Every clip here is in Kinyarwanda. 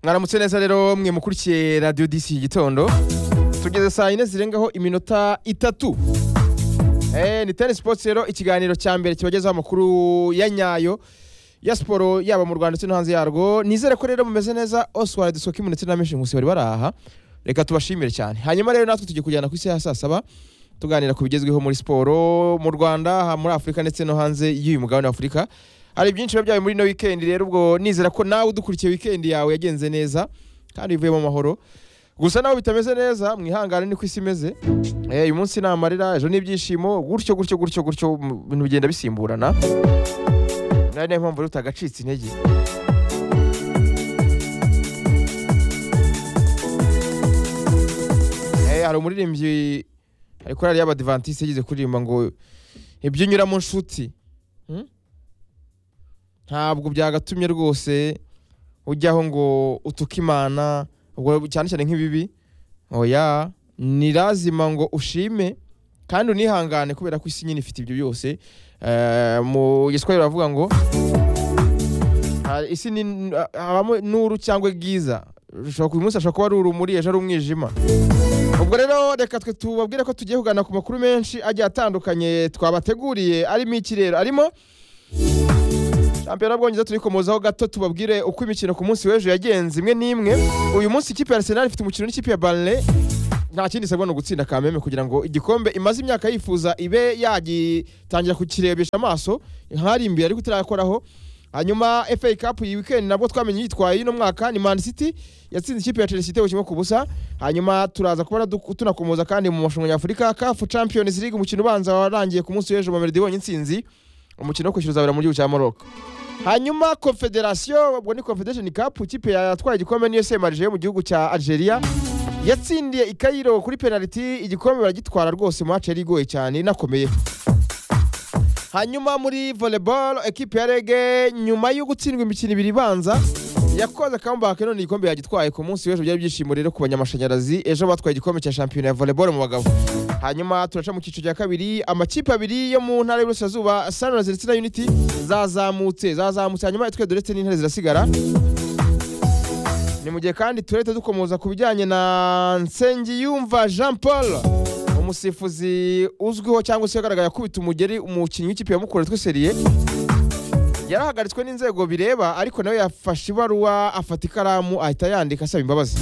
mwaramutse neza rero mwe mukurikiye radiyo disi gitondo tugeze saa yine zirengaho iminota itatu Eh, ni tenisi sipoti rero ikiganiro cya mbere kibagezaho amakuru ya nyayo ya siporo yaba mu rwanda ndetse no hanze yarwo nizere ko rero mumeze neza oswald sokimu ndetse na meshi nkusi bari baraha reka tubashimire cyane hanyuma rero natwe tugiye kujyana ku isi ya saa saba tuganira ku bigezweho muri siporo mu rwanda aha muri afurika ndetse no hanze y'uyu mugabane w'afurika hari byinshi biba byabaye muri ino weekend rero ubwo nizera ko nawe udukurikiye weekend yawe yagenze neza kandi ivuyemo amahoro gusa nawe bitameze neza mwihangane niko isi imeze Eh, uyu munsi ni amarira ejo ni ibyishimo gutyo gutyo gutyo gutyo mu- ibintu bigenda bisimburana ari nayo mpamvu rero utagacitse intege Eh, hari umuririmbyi hari korali y'abadivantisite yigeze kuririmba ngo ibyo unyura mu nshuti Hmm? ntabwo byagatumye rwose ujyaho ngo utuke imana ubwo cyane cyane nk'ibibi oya ni lazima ngo ushime kandi unihangane kubera ko isi nyine ifite ibyo byose Eh, mu giswahili baravuga ngo ah, isi ni habamo nuru cyangwa bwiza ushobora uyu munsi ashobora kuba ari urumuri ejo ari umwijima ubwo rero reka twe tubabwire ko tugiye kugana ku makuru menshi agiye atandukanye twabateguriye arimo iki rero arimo shampiyona y'ubwongereza turi komozaho gato tubabwire uko imikino ku munsi w'ejo yagenze imwe n'imwe uyu munsi ikipe ya arsenal ifite umukino n'ikipe ya barle nta kindi isabwa ni ugutsinda kameme kugira ngo igikombe imaze imyaka yifuza ibe yagitangira kukirebesha amaso nk'ari imbere ariko itarakoraho hanyuma FA Cup iyi weekend nabwo twamenye yitwaye y'uno mwaka ni Man City yatsinze ikipe ya Chelsea igitego kimwe ku busa hanyuma turaza kubona duk- tunakomoza kandi mu mashanwa ya Afurika CAF Champions League umukino ubanza warangiye ku munsi w'ejo Mamelodi ibonye intsinzi umukino wo kwishyura uzabera mu gihugu cya Morocco hanyuma Confederation ubwo ni Confederation Cup ikipe yatwaye igikombe ni USM Alger mu gihugu cya Algeria yatsindiye i Cairo kuri penalty igikombe baragitwara rwose match yari igoye cyane inakomeye hanyuma muri volleyball ekipe ya rege nyuma yo gutsindwa imikino ibiri ibanza yakoze comeback none igikombe yagitwaye ku munsi w'ejo byari ibyishimo rero ku banyamashanyarazi ejo batwaye igikombe cya shampiyona ya volleyball mu bagabo hanyuma turaca mu cyiciro cya kabiri amakipe abiri yo mu ntara y'uburasirazuba sunrise ndetse na unity zazamutse zazamutse hanyuma itwe doretse n'intare zirasigara ni mu gihe kandi turahita dukomoza ku bijyanye na nsengiyumva jean paul umusifuzi uzwiho cyangwa se yagaragaye akubita umugeri umukinnyi w'ikipe ya mukura witwa seriye yarahagaritswe n'inzego bireba ariko nawe yafashe ibaruwa afata ikaramu ahita yandika asaba imbabazi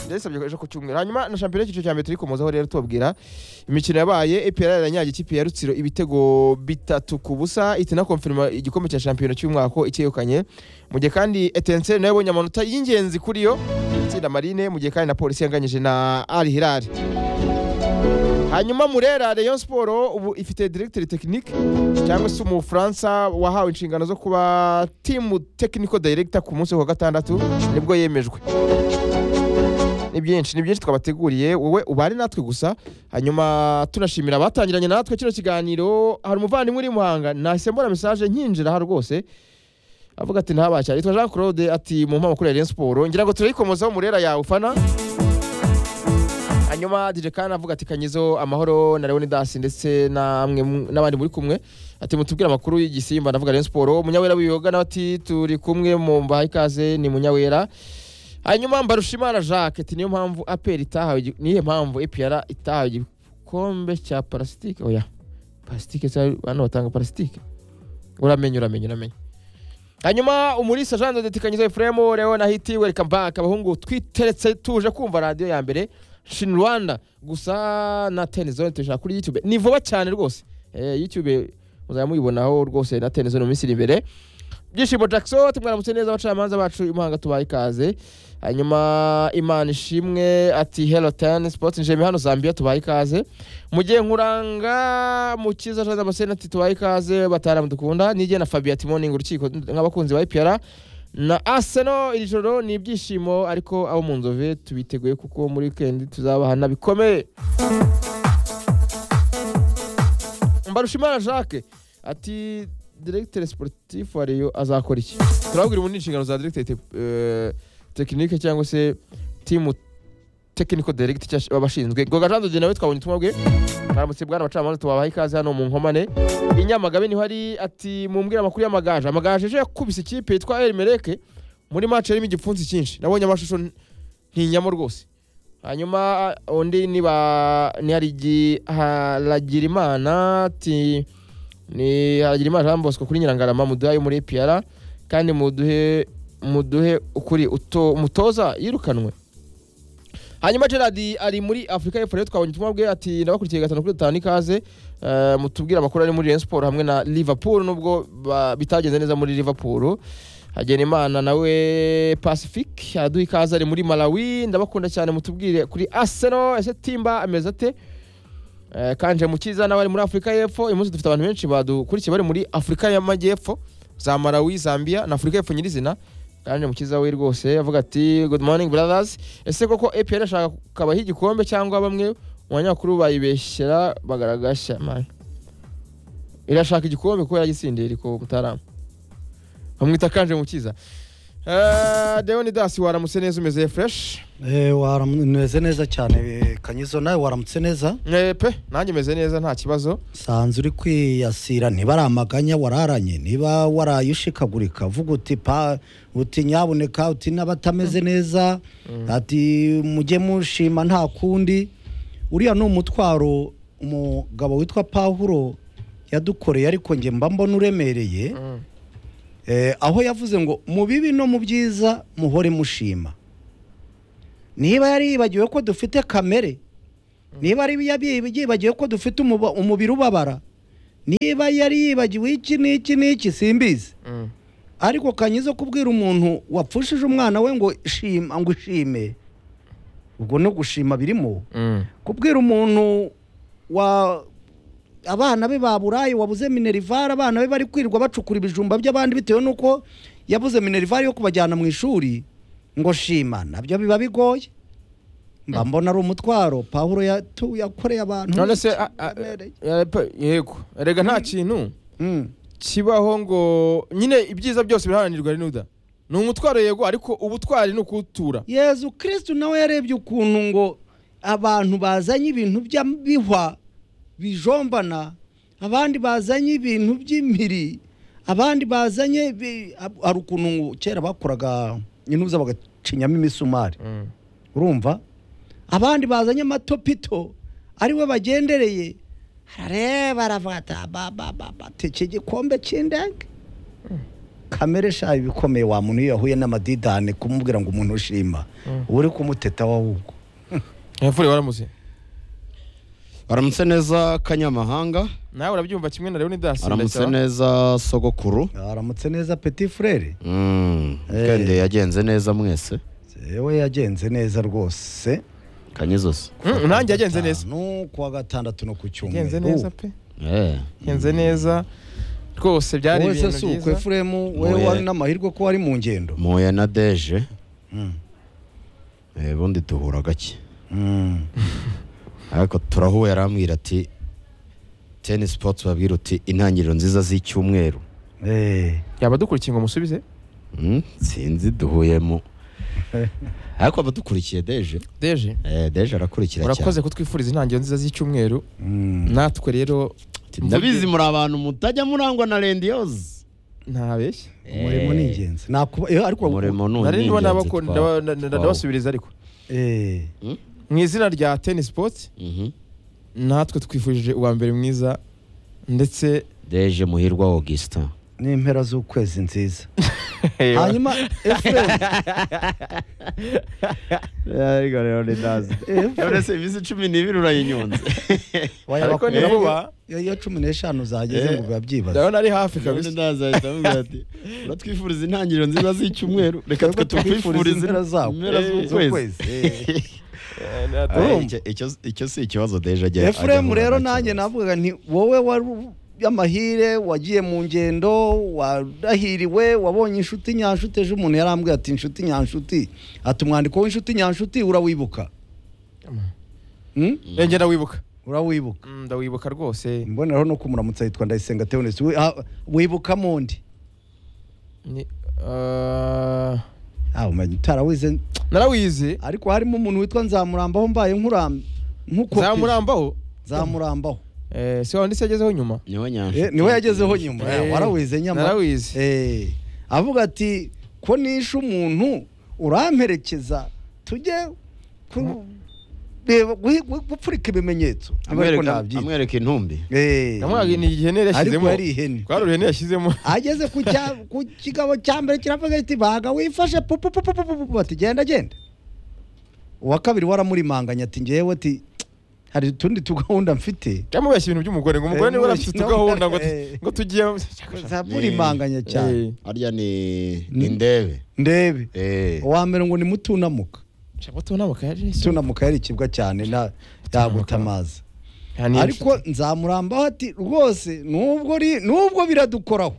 yasabye ejo ku cyumweru hanyuma na shampiyona y'icyiciro cya mbere turi komozaho rero tubabwira imikino yabaye EPR yaranyaga ikipe ya Rutsiro ibitego bitatu ku busa ihita inakonfirima igikombe cya shampiyona cy'umwaka ko icyegukanye mu gihe kandi Etincelle nayo yabonye amanota y'ingenzi kuri yo itsinda Marine mu gihe kandi na polisi yanganyije na Al Hilal hanyuma murera Rayon Sport ubu ifite directeur technique cyangwa se umufaransa wahawe inshingano zo kuba team technical director ku munsi wa gatandatu nibwo yemejwe ni byinshi ni byinshi twabateguriye wowe ubane natwe gusa hanyuma tunashimira abatangiranye natwe kino kiganiro hari umuvandimwe uri i muhanga nahise mbona mesaje nkinjira aha rwose avuga ati ntabacyari yitwa jean claude ati mu mpamakuru ya Rayon Sport ngira ngo turayikomozaho murera yawe ufana hanyuma DJ Kana avuga ati kanyizo amahoro na Leon Dasi ndetse namwe mu- n'abandi muri kumwe ati mutubwire amakuru y'igisimba ndavuga Rayon Sport munyawera wiyoga nawe ati turi kumwe mu mbaha ikaze ni munyawera hanyuma mbarushimana Jacques ati niyo mpamvu APR itahawe igi- niye mpamvu APR itahawe igikombe cya parasitike oya parasitike se hano batanga parasitike uramenya uramenya uramenya hanyuma umurisa Jean de Tikanyizo Ephraim Leon Ahiti welcome back abahungu twiteretse tuje kumva radio ya mbere Shin Rwanda gusa na Ten Zone turashaka kuri YouTube ni vuba cyane rwose eh, YouTube muzajya muyibonaho rwose na Ten Zone mu minsi iri imbere byishimo Jackson tumwaramutse neza abacamanza bacu imuhanga tubaye ikaze hanyuma Imana ishimwe ati hello Ten Sports Njemi hano Zambia tubaye ikaze mu gihe nkuranga mukiza Jean Damascene ati tubaye ikaze bataramu dukunda nige na Fabien ati morning urukiko nk'abakunzi ba IPR na Arsenal iri joro ni ibyishimo ariko abo mu nzove tubiteguye kuko muri weekend tuzabahana bikomeye Mbarushimana Jacques ati directeur sportif wa Rayon azakora iki turabwira ubundi inshingano za directeur te- eh, technique cyangwa se team technical director cyangwa se abashinzwe Goga Jean de Dieu nawe twabonye ubutumwa bwe mwaramutse bwana abacamanza tubabaha ikaze hano mu nkomane inyamagabe niho ari ati mumbwire amakuru y'amagaje amagaje ejo yakubise ikipe yitwa Elimeleke muri match yarimo igipfunsi cyinshi nabonye amashusho n- ntinyamo rwose hanyuma undi ni ba ni Harigi- haragirimana ti ni haragirimana jean bosco kuri nyirangarama muduhaye muri epr kandi muduhe muduhe ukuri uto mutoza yirukanwe hanyuma gerard ari muri afurika y'epfo rero twabonye ubutumwa bwe ati ndabakurikiye gatanu kuri gatanu ikaze Eh, mutubwire amakuru ari muri Rayon Sport hamwe na Liverpool nubwo ba- bitagenze neza muri Liverpool Hagenimana nawe Pacific araduha ikaze ari muri Malawi ndabakunda cyane mutubwire kuri Arsenal ese Timba ameze ate Eh, Kanje Mukiza nawe ari muri Afurika y'Epfo uyu munsi dufite abantu benshi badukurikiye bari muri Afurika y'Amajyepfo za Malawi Zambia na Afurika y'Epfo nyirizina Kanje Mukiza we rwose avuga ati good morning brothers ese koko EPR ashaka kubaha igikombe cyangwa bamwe mu banyamakuru bayibeshyera bagaragashya man irashaka igikombe kubera yagisindiye ariko mutarama bamwita kanje mukiza Eh, Deon Dasi waramutse neza umeze fresh Eh, waramu- Meze neza cyane eh, kanyizo nawe waramutse neza Eh, pe nanjye meze neza nta kibazo sanze uri kwiyasira ntibaramaganya wararanye niba waraye ushikagurika vuga uti pa uti nyaboneka uti n'abatameze neza ati mujye mushima nta kundi uriya ni umutwaro umugabo witwa pawuro yadukoreye ariko njye mba mbona uremereye Eh, aho yavuze ngo mu bibi no mu byiza muhore mushima niba yari yibagiwe ko dufite kamere niba ari yabi- yibagiwe ko dufite umuba- umubiri ubabara niba yari yibagiwe iki n'iki n'iki simbizi Mm, ariko kanyizo kubwira umuntu wapfushije umwana we ngo shima ngo ushime ubwo no gushima birimo mm, kubwira umuntu wa abana be baburaye wabuze minerivare abana be bari kwirirwa bacukura ibijumba by'abandi bitewe n'uko yabuze minerivare yo kubajyana mu ishuri ngo shima nabyo biba bigoye mba mbona ari umutwaro pawuro yatu- yakoreye abantu none se a- a- eh, pe, yego erega nta kintu Mm. kibaho ngo nyine ibyiza byose biraharanirwa rinuda ni umutwaro yego ariko ubutwari ni ukuwutura yezu kirisitu nawe yarebye ukuntu ngo abantu bazanye ibintu by'abihwa bijombana abandi bazanye ibintu by'imiri abandi bazanye ibi- hari ukuntu ngo kera bakoraga intuza bagacinyamo imisumari Mm, urumva abandi bazanye amatopito ariwe bagendereye arareba aravuga ati babababate iki gikombe cy'indege kamere shayo ibikomeye wa muntu iyo yahuye n'amadidane kumubwira ngo umuntu ushima uba uri kumuteta wawubwo Efure waramutse aramutse neza kanyamahanga nawe urabyumva kimwe na Leon Dasi aramutse ndasaba. neza sogokuru aramutse neza peti furere Mm, weekend yagenze neza mwese yewe yagenze neza rwose kanyizose Mm, nanjye yagenze neza no kuwa gatandatu no ku yagenze cyumweru neza pe Eh, yagenze neza rwose byari wowe se ibintu si byiza ukwe furemu wewe Oya. wari n'amahirwe ko wari mu ngendo muye na deje Mm. eh, ubundi duhura gake Mm. ariko turahuye arambwira ati teni sipoti babwira uti intangiriro nziza z'icyumweru Eh. yaba dukurikiye ngo musubize Mm, sinzi duhuyemo ariko abadukurikiye deje deje eh, deje arakurikira cyane urakoze kutwifuriza intangiriro nziza z'icyumweru Mm. natwe rero Ati, ndabizi muri abantu mutajya murangwa na rendiyozi ntabeshya umurimo ni ingenzi nakuba eh, ariko umurimo ni nari ndimo ingenzi ndabako- twa- ndaba- nda- nda- twawo. ndabasubiriza ariko eh, mu izina rya tennis sport Mhm. natwe twifurije uwa mbere mwiza ndetse deje muhirwa augustin n'impera z'ukwezi nziza hanyuma efuremu ariko rero ndazi efuremu serivisi cumi n'ibiri urayinyunze ariko ni wayabakuraho vuba iyo iyo cumi n'eshanu zageze Eh. ngo biba byibaza ndabona ari hafi None kabisa ndaza ahita amubwira ati uratwifuriza intangiriro nziza z'icyumweru reka Reka twe tukwifurize impera zawo impera z'ukwezi Eh, nta- Aye, Urumva? icyo- icyo- icyo si ikibazo deje ajya efuremu rero nanjye nawe navuga nti wowe wari y'amahire wagiye mu ngendo warahiriwe wabonye inshuti nyanshuti ejo umuntu yarambwiye ati inshuti nyanshuti ati umwandiko w'inshuti nyanshuti urawibuka Hmm? Eh, njye ndawibuka urawibuka Mm, ndawibuka rwose imboneraho no kumuramutsa yitwa ndayisenga teonesi wibuka mundi Ni- eh, Ah, umenya utarawize narawize ariko harimo umuntu witwa nzamurambaho mbaye nkuram- nkukopije. zamurambaho nzamurambaho Eh, si wanditse yagezeho nyuma niwe Eh, nyanshuti niwe yagezeho nyuma Eh, Eh, warawize nyama narawize Eh, avuga ati ko nishe umuntu uramperekeza tujye ku- reba guhi- gu- gupfurika ibimenyetso ariko ntabyita amwereka intumbi Eh. namwaga ni ihene yari ariko yashyizemo yari ihene kwari ihene yashyizemo ageze ku cya- ku kigabo cya mbere kiravuga kiti baga wifashe pupupupupupu ati genda genda uwa kabiri waramurimanganya ati ngewe ati hari utundi tugahunda mfite cyamubeshya ibintu by'umugore ngo umugore Eh, niwe afite no, tugahunda ngo eh. ngo tugiye zamurimanganya cyane Eh, harya ni Ni- indebe ndebe Eh. uwa mbere ngo ni mutunamuka shaka tunamuka yari yashyizemo. tunamuka yarikibwa cyane na yaguta amazi Nta n'inshuti. ariko nzamurambaho ati rwose nubwo ri- nubwo biradukoraho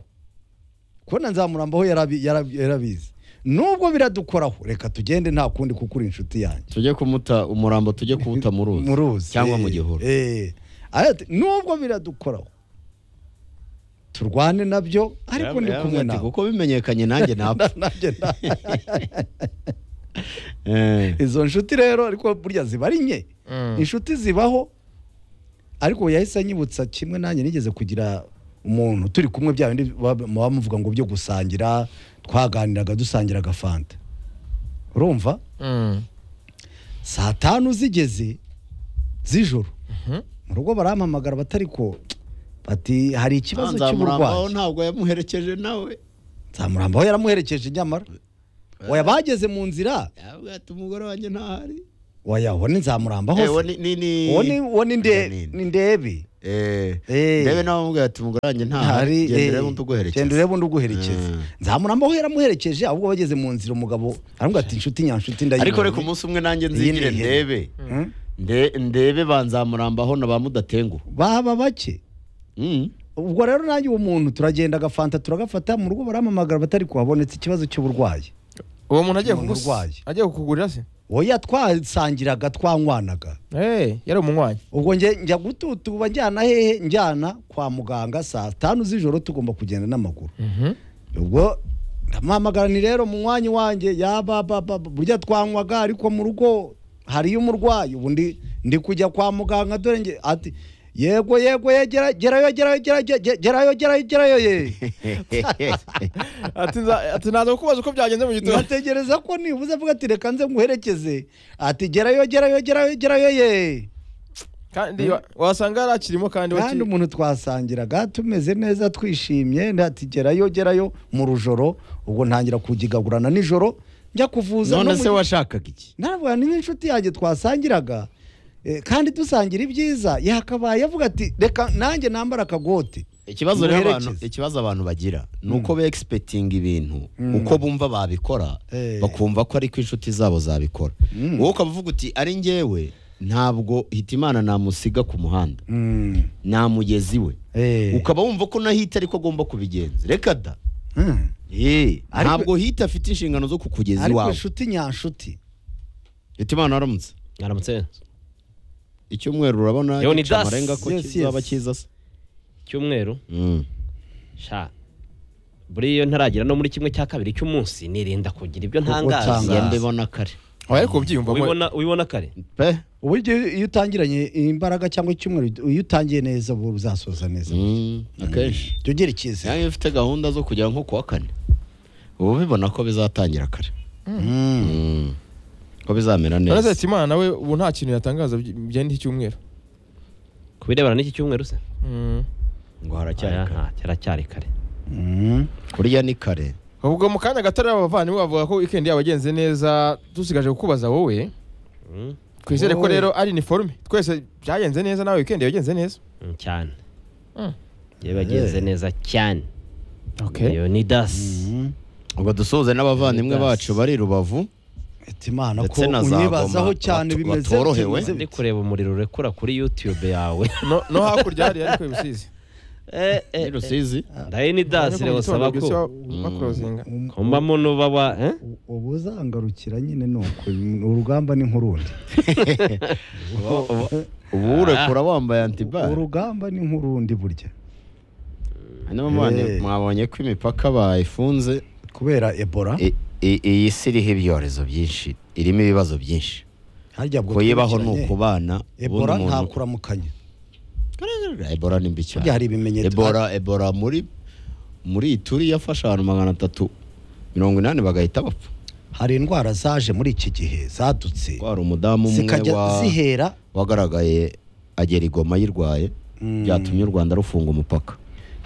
kubona nzamurambaho yarabi- yarabi- yarabizi nubwo biradukoraho reka tugende nta kundi kuko uri inshuti yanjye tujye kumuta umurambo tujye kuwuta mu ruzi mu ruzi cyangwa mu eh, gihuru eh. Aravuga ati, nubwo biradukoraho turwane nabyo ariko ndi Yaravuze kumwe ati, nawe kuko bimenyekanye nanjye napfa Nanjye na- Eh. izo nshuti rero ariko burya ziba ari nke Mm. inshuti zibaho ariko yahise anyibutsa kimwe nanjye nigeze kugira umuntu turi kumwe bya bindi baba muba muvuga ngo byo gusangira twaganiraga dusangira agafanta urumva Mm. saa tanu zigeze z'ijoro Mhm. mu rugo barampamagara batari ko bati hari ikibazo Nzamurambaho cy'uburwayi ntabwo yamuherekeje nawe nzamurambaho yaramuherekeje nyamara oya bageze mu nzira Yaravuze ati umugore wanjye ntahari oya uwo ni nzamurambaho Eh, uwo se ni- ni- ni- uwo ni uwo ni nde- Uwo ni- ni ndebe Eh. Eh. ndebe nawe amubwira ati umugore wanjye ntahari ntari gendera eh, undi uguherekeza genda urebe undi uguherekeze Mm. nzamurambaho yaramuherekeje ahubwo bageze mu nzira umugabo aramubwira ati inshuti nyanshuti ndayibonye ariko reka umunsi umwe nanjye Iyi nzigire ni ihene. ndebe Hmm? Nde- ndebe banzamurambaho na ba mudatengu baba bake Mm. ubwo rero nanjye uwo muntu turagenda agafanta turagafata mu rugo barampamagara batari kuhabonetse ikibazo cy'uburwayi uwo muntu agiye Umuntu kugus- urwaye. agiye kukugurira se oya twasangiraga twanywanaga Eh, yari umunywanyi ubwo njye njya gututuba njyana hehe njyana kwa muganga saa tanu z'ijoro tugomba kugenda n'amaguru Mhm. ubwo ndamuhamagara ni rero mu mwanya wanjye yabababa burya twanywaga ariko mu rugo hariyo umurwayi ubu ndi ndi kujya kwa muganga dore nge ati yego yego ye, gera- gerayo gerayo gerayo ge- gerayo gerayo gerayo ye ati nza- ati naza kukubaza uko byagenze mu gitondo nkategereza ko nibuze avuga ati reka nze nguherekeze ati gerayo gerayo gerayo gerayo ye kandi wa- wasanga yari akirimo kandi kandi waki- umuntu twasangiraga tumeze neza twishimye ndati gerayo gerayo mu rujoro ubwo ntangira kugigagurana nijoro njya kuvuza none se mu- washakaga iki ntabwo ni nk'inshuti yanjye twasangiraga eh, kandi dusangira ibyiza yakabaye avuga ati reka nanjye nambara akagote ikibazo rero abantu Muherekeze. ikibazo abantu bagira ni uko be expecting ibintu Mm. uko bumva babikora Eh. bakumva ko ariko inshuti zabo zabikora Mm. wowe ukaba uvuga uti ari njyewe ntabwo hitimana namusiga ku muhanda Mm, nta mugezi we eh, ukaba wumva ko nahita ariko agomba kubigenza reka da mm. Eh, Ariko- ntabwo hita afite inshingano zo kukugeza ariko iwawe inshuti nyanshuti hitimana waramutse aramutse icyumweru urabona Yo, ni gica das. amarenga ko Yes, kizaba yes. cyiza se cyumweru Mm. sha buriya iyo ntaragera no muri kimwe cya kabiri cy'umunsi nirinda kugira ibyo utanga. ntangaza ngende bona kare aba yari kubyiyumvamo ubibona ubibona kare pe ubu igihe iyo utangiranye imbaraga cyangwa icyumweru iyo utangiye neza ubu uzasoza neza Mm, akenshi jya ugira icyizere iyo ufite gahunda zo kujya nko kuwa kane uba ubibona ko bizatangira kare Mm. Mm. ko bizamera uretse neza ati imana nawe ubu nta kintu yatangaza by- byenda iki cyumweru ku birebana n'iki cyumweru se Mm. ngo haracyari Oya, kare nta, kiracyari kare Mm. kurya ni kare ubwo mu kanya gato rero abavandimwe bavuga ko weekend yabo yagenze neza dusigaje kukubaza wowe Mm, twizere ko Wowe. rero ari iniforume twese byagenze neza nawe weekend yagenze neza mm, cyane Mm. yewe bagenze Eh. neza cyane okay iyo ni dasi Mm. ubwo dusoze n'abavandimwe Yes. bacu bari rubavu ati imana ko Ndetse na za unyibazaho goma cyane batu- bimeze batorohewe. bimeze ndi bite? kureba umuriro urekura kuri youtube yawe no, no hakurya hari ariko ibisizi Eh, i eh, eh, rusizi ndaye ni dasi rero saba ko bakorozinga Um- kumbamo nuba wa eh? u- uba uzangarukira nyine ni uko urugamba ni nk'urundi ubu urekura wambaye antibari urugamba ni nk'urundi burya hanyuma mwabonye- Eh. mwabonye ko imipaka bayifunze kubera ebola I- i- iyi si iriho ibyorezo byinshi irimo ibibazo byinshi harya bwo kuyibaho ni twibukiranye, ukubana ebola ubundi nta umuntu- kuramukanya ebola ni mbi cyane burya hari ibimenyetso ebola ebola muri muri ituri yafashe abantu magana atatu mirongo inani bagahita bapfa hari indwara zaje muri iki gihe zadutse ko hari umudamu umwe zikajya wa- zihera wagaragaye agera i goma yirwaye byatumye u rwanda rufunga umupaka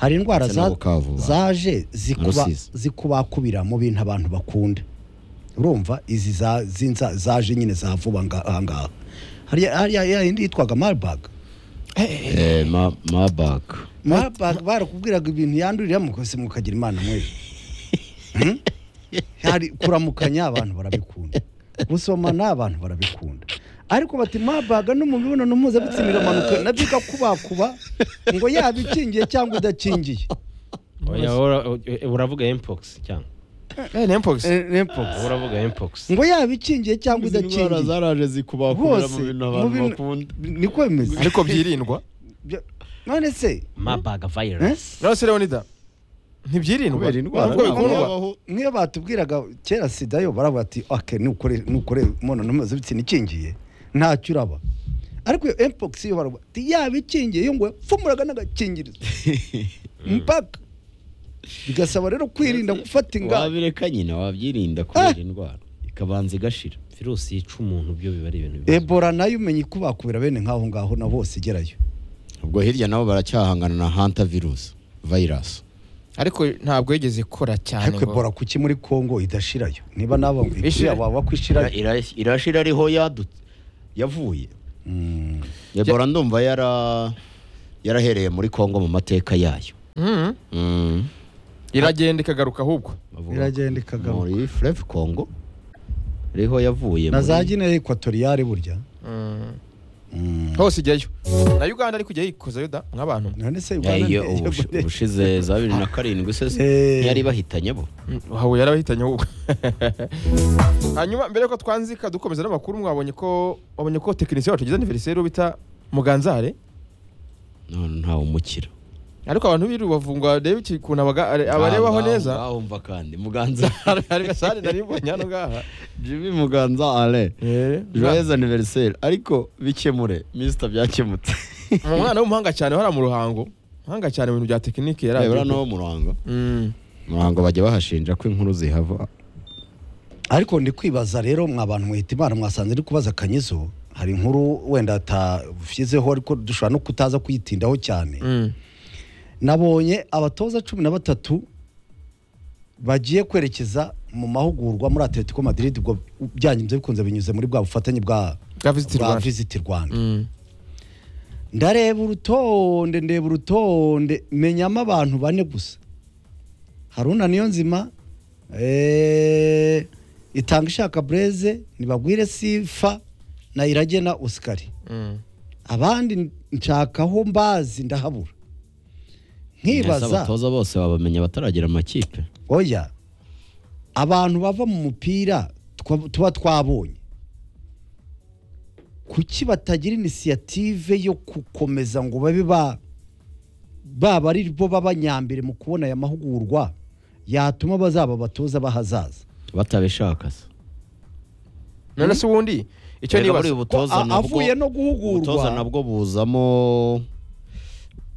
hari indwara Ndetse na za- Bukavu, ba- zaje zikuba- Rusizi. zikubakubira mu bintu abantu bakunda urumva izi za- zinza- zaje nyine za vuba nga- aha ngaha hariya hariya ya yindi yitwaga marburg Eh, ma- mabaka marburg barakubwiraga ibintu yandurira mukose mukagira imana mwe Hmm? Hari- kuramukanya abantu barabikunda gusomana abantu barabikunda ariko bati mabaga no mu mibonano mpuzabitsina iramanuka nabyo igakubakuba ngo yaba ikingiye cyangwa idakingiye Oya, ura- u- uravuga mpox cyangwa Eh, Nempox. Eh, Nempox. uravuga mpox ngo yaba ikingiye cyangwa indwara idakingiye zaraje zikubakubira hose mu mu bintu abantu bintu- bakunda niko bimeze ariko byirindwa Bya- none se mabaga virus nawe se leonida ntibyirindwa kubera indwara ntabwo ntabwo bikundwa yabaho. niyo batubwiraga kera sida yo baravuga ati ake nukore nukore imibonano mpuzabitsina ikingiye ntacyo uraba ariko iyo mpox yo baravuga ati yaba ikingiye yo ngo yapfumuraga n'agakingirizo mpaka bigasaba rero kwirinda gufata ingamba wabireka nyine wabyirinda kubera indwara ikabanza igashira virusi yica umuntu byo biba ari ibintu bibazo ebola nayo umenye ikubakubira bene nk'aho ngaho na bose igerayo ubwo hirya nabo baracyahangana na hanta virusi virus ariko ntabwo yigeze ikora cyane ariko ngo- ebola kuki muri kongo idashirayo niba nabo ngo Ishira- igira waba kwishirayo Ira- irashira ariho yadutse yavuye Mm. ebola ndumva yara yarahereye muri kongo mu mateka yayo Mhm. Mm. iragenda ikagaruka ahubwo Bavuga Iragenda ikagaruka. muri Fleuve Congo ariho yavuye na muri- za gine ekwatoriyari burya Mhm. Mm. hose ijyayo na uganda ariko ujya yikozayo da nk'abantu none se Eh, ugana iyo ntiyo ubushize- gute? ubushize za bibiri na karindwi se Eh. ntiyari bahitanye bo Mm, wawe yarabahitanye ahubwo hanyuma mbere yuko twanzika dukomeza n'amakuru mwabonye ko wabonye ko tekinisiye wacu ugize aniveriseri uwo bita muganzare none ntawe umukira ariko abantu biriwe bavungwa reba iki ukuntu abaga- are- abarebaho neza wumva kandi muganza hari hari gasare nari mbonye hano ngaha jimmy muganza ale Eh, joyeux anniversaire ariko bikemure misita byakemutse mu mwana w'umuhanga cyane hariya mu ruhango muhanga cyane mu bintu bya tekinike yari reba azi. no mu ruhango Mm. mu ruhango bajya bahashinja ko inkuru zihava ariko ndi kwibaza rero mwa bantu mwita imana mwasanze ndi kubaza akanyizo hari inkuru wenda atashyizeho ariko dushobora no kutaza kuyitindaho cyane Mm. nabonye abatoza cumi na batatu bagiye kwerekeza mu mahugurwa muri atletico madrid ubwo byangize bikunze binyuze muri bwa bufatanye bwa Bwa Visit bwa Rwanda. visit rwanda Mm. ndareba urutonde ndeba urutonde menyamo abantu bane gusa haruna niyo nzima eh, itanga ishaka breze ntibagwire sifa na iragena osikari Mm. abandi nshakaho mbazi ndahabura Mbese nkibaza abatoza bose babamenya bataragera amakipe oya abantu bava mu mupira twa- tuba twabonye kuki batagira inisiyative yo gukomeza ngo babe ba baba ari bo baba nyambere mu kubona aya mahugurwa yatuma bazaba abatoza bahazaza batabishaka se none se ubundi icyo Erega nibaza buriya ko ubutoza a- nabwo- avuye no ubutoza guhugurwa nabwo buzamo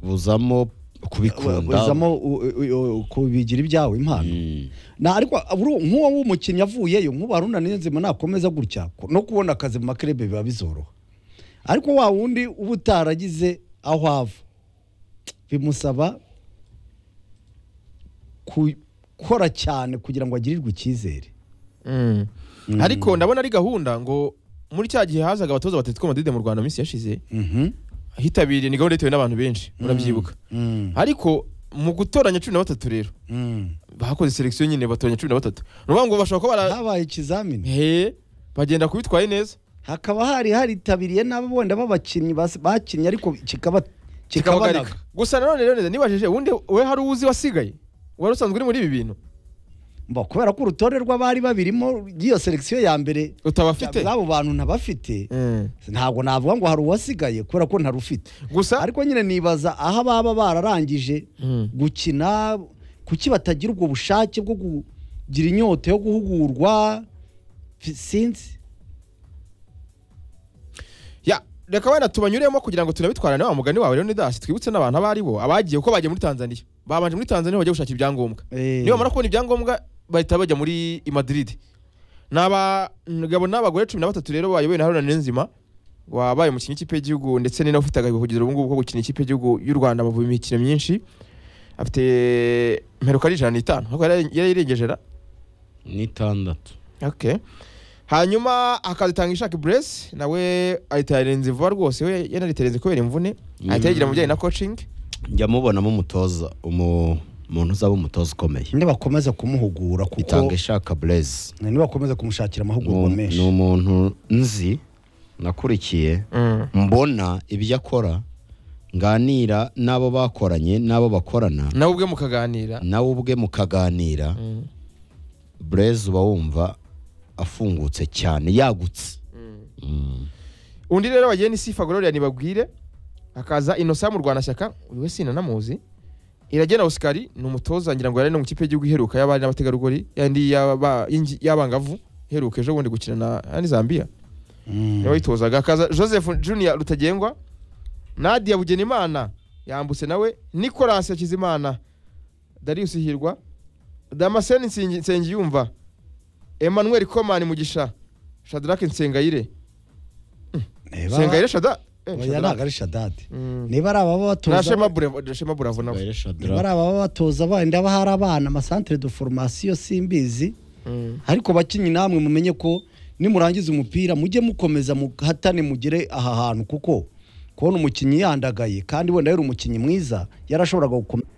buzamo kubikunda uzamo u- u- u- kubigira ibyawe impano Mm. na ariko aburu- nk'uwo w'umukinnyi avuyeyo nk'ubu haruna niyonzima nakomeza gutya ko- no kubona akazi mu makerebe biba bizoroha ariko wa wundi uba utaragize aho ava bimusaba gukora cyane kugira ngo agirirwe icyizere Mm. ariko ndabona ari gahunda ngo muri cya gihe hazaga abatoza batatu madide mu rwanda mu minsi yashize Mhm. hitabiriye ni gahunda yitewe n'abantu benshi murabyibuka Mm. ariko mu gutoranya cumi na batatu rero Mm. bakoze selekisiyo nyine batoranya cumi na batatu ni ukuvuga ngo bashobora kuba bara habaye ikizamini he bagenda kubitwaye neza hakaba hari haritabiriye n'abo wenda b'abakinnyi bas- bakinnye ariko kikaba kikabagarika kikabanaga gusa nanone rero nibajije ubundi we hari uwuzi wasigaye wari usanzwe uri muri ibi bintu Mba, kubera ko urutonde rw'abari babirimo iyo selekisiyo ya mbere utabafite abo bantu ntabafite Mm. ntabwo navuga ngo hari uwasigaye kubera ko ntarufite gusa ariko nyine nibaza aho baba bararangije Mm. gukina kuki batagira ubwo bushake bwo kugira inyota yo guhugurwa Fi- sinzi ya reka wenda tubanyuremo kugira ngo tunabitwarane wa mugani wawe leonidas twibutse n'abantu abo ari bo abagiye uko bagiye muri tanzaniya babanje muri tanzaniya bajya gushaka ibyangombwa Eh. niba bamara kubona ibyangombwa bahita bajya muri i Madrid ni abagabo n'abagore cumi na batatu rero bayobowe na Haruna Niyonzima wabaye umukinnyi w'ikipe y'igihugu ndetse ni nawe ufite agahigo kugeza ubu ngubu ko gukina ikipe y'igihugu y'u Rwanda mu mikino myinshi afite mperuka ari ijana n'itanu ariko yari- yari yayirengeje ra n'itandatu Okay. hanyuma akazitanga ishaka buresi nawe ahita yarenze vuba rwose we yanariterenze kubera imvune ahita yigira mu bijyanye na kocingi njya mubonamo umutoza umu- umuntu uzaba umutoza ukomeye nibakomeza kumuhugura kuko itanga ishaka bureze nibakomeza kumushakira amahugurwa ni menshi umuntu nzi nakurikiye mbona ibyo akora nganira n'abo bakoranye n'abo bakorana nawe ubwe mukaganira nawe ubwe mukaganira bureze uba wumva afungutse cyane yagutse Mm. undi rero bagiye ni sifa gororiya ntibabwire hakaza inosa mu rwanashyaka buri wese inanamuzi iragena osikari ni umutoza ngira ngo yari no mu kipe y'igihugu iheruka y'abari n'abategarugori yandi y'aba- y'ingi- y'abangavu iheruka ejo bundi gukina na yandi zambia Mm. yawitozaga hakaza joseph junior rutagengwa nadia bugenimana yambutse nawe nicolas hakizimana darius hirwa damascene Nsingi- nsengiyumva emmanuel komani mugisha shadrack nsengayire Niba- nsengayire shada eh, Oya, Shadrack. ntabwo ari shadadi Mm. niba ari ababa na batoza shema Bravo- shema buravo nawe Gael Shadrach. niba ari ababa batoza bandi haba hari abana amasantere de foromasiyo simbizi Mm. ariko bakinnyi namwe mumenye ko nimurangiza umupira mujye mukomeza muhatane mugere aha hantu kuko kubona umukinnyi yandagaye kandi wenda yari umukinnyi mwiza yarashoboraga gukomeza